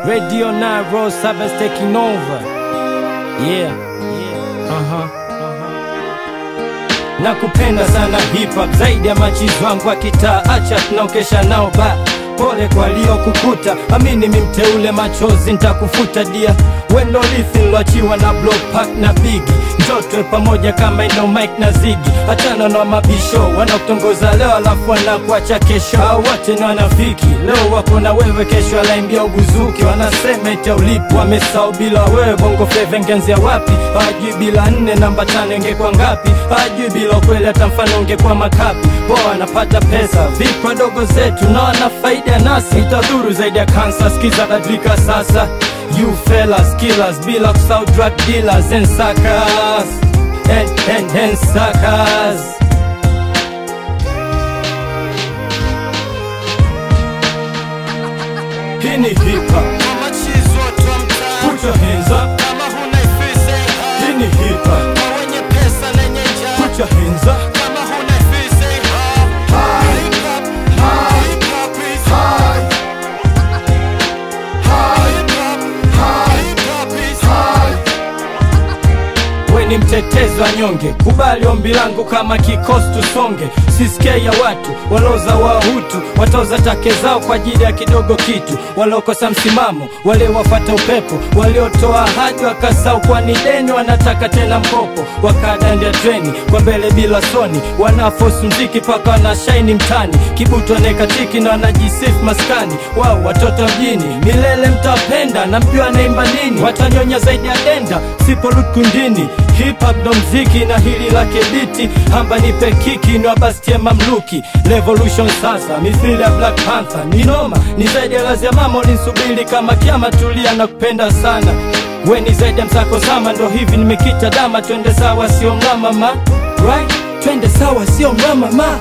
Radio 9 Road Sabbath taking over. Yeah. Yeah. Uh-huh. Nakupenda sana hip hop zaidi ya machizi wangu wa kitaa, acha tunaokesha nao ba pole kwa kukuta, amini mimteule, machozi ntakufuta dia, wendo lithi niloachiwa na Block Park na Bigi, njotwe pamoja kama ino Mike na Zigi, achana na mabisho wanakutongoza leo alafu wanakuacha kesho, hao wote ni wanafiki, leo wako na wewe, kesho alaimbia ubuzuki, wanasema eti ulipo wamesahau bila wewe, bongo flava ingenzia wapi? Hawajui bila nne namba tano ingekuwa ngapi? Hawajui bila ukweli hata mfano ungekuwa makapi. Poa wanapata pesa vipi wadogo zetu na wana faida nasi, itadhuru zaidi ya kansa. Skiza badilika sasa, you fellas killers, bila kusahau drug dealers and suckers and, and, and suckers. Hii ni hip hop, Kama chizi watu wa mtaa, put your hands up. kama huna ifisi ha. Hii ni hip hop, Kwa wenye pesa lenye njaa, put your hands up. kama huna ifisi ha. Hip hop, hip hop is high. Hip hop, hip hop is high. we ni mtetezi wa nyonge, kubali ombi langu kama kikosi tusonge. Sisikia ya watu waloza wahutu watoza take zao kwa ajili ya kidogo kitu, waliokosa msimamo, wale wafata upepo, waliotoa ahadi wakasau kwa ni deni, wanataka tena mkopo, wakadandia treni kwa mbele bila soni, wanafosi mziki paka wanashaini mtani, kibutu anekatiki na wanajisifu maskani wao, watoto mjini milele mtapenda, na mjua naimba nini, watanyonya zaidi ya denda siporudi kundini. Hip hop ndo mziki na hili lake biti, hamba nipe kiki ni wabastie mamluki. Revolution sasa mithili ya Black Panther ni noma, ni zaidi ya lazi ya mama ulinsubiri kama kiama, tulia na kupenda sana we ni zaidi ya msako sama, ndo hivi nimekita dama, twende sawa sio ngama ma right? twende sawa sio ngama ma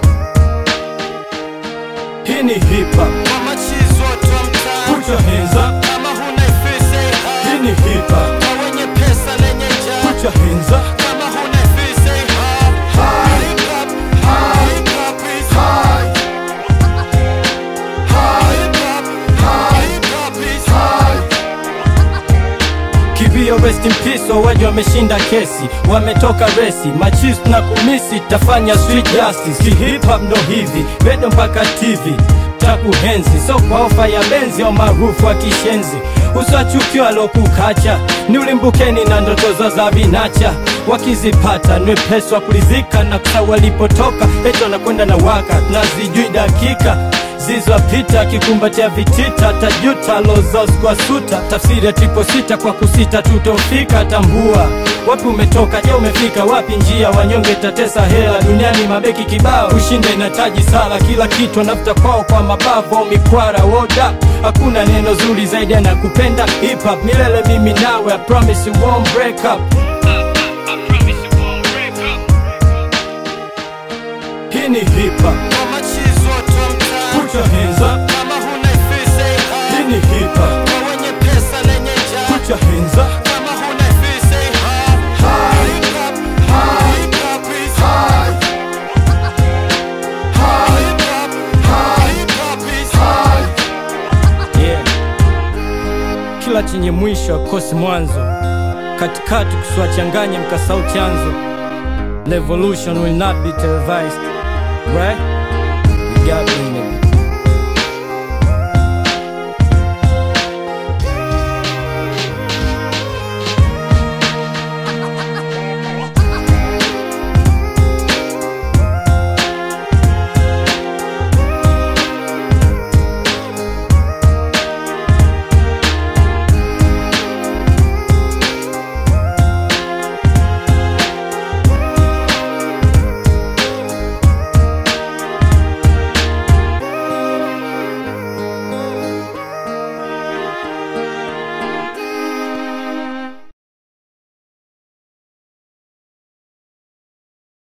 hii ni hip hop, Kama chizi watu wa mtaa, put your hands up. kama huna ifisi ha. Hii ni hip hop, Kwa wenye pesa lenye njaa, put your hands up. kama huna ifisi ha. Hip hop, hip hop is high. Hip hop, hip hop is high. Kibio rest in peace, wawaji wameshinda kesi, wametoka resi, machis na kumisi, tafanya street justice. Ki hip hop ndo hivi, redio mpaka TV takuhenzi, so kwa ofa ya benzi au maarufu wa kishenzi, usiwachukiwa alokukacha, ni ulimbukeni na ndoto za za vinacha, wakizipata ni wepesi wa kulizika na kusahau walipotoka, eti wanakwenda na waka, tunazijui dakika zizwapita akikumbatia vitita tajuta lozos kwa suta tafsiri ya tripo sita kwa kusita tutofika tambua wapi umetoka je umefika wapi njia wanyonge tatesa hela duniani mabeki kibao ushinde inataji sala kila kitu anafuta kwao kwa mabavu au mikwara woda hakuna neno zuri zaidi anakupenda hip hop milele mimi nawe I promise you won't break up hii ni hip hop Kama chizi watu wa mtaa, put your hands up kama huna ifisi ha. hii ni hip hop Kwa wenye pesa lenye njaa, put your hands up kama huna ifisi ha. Hip hop, hip hop is high. Hip hop, hip hop is high. yeah. Kila chenye mwisho akosi mwanzo, katikati kusiwachanganye mkasau chanzo. Revolution will not be televised, right?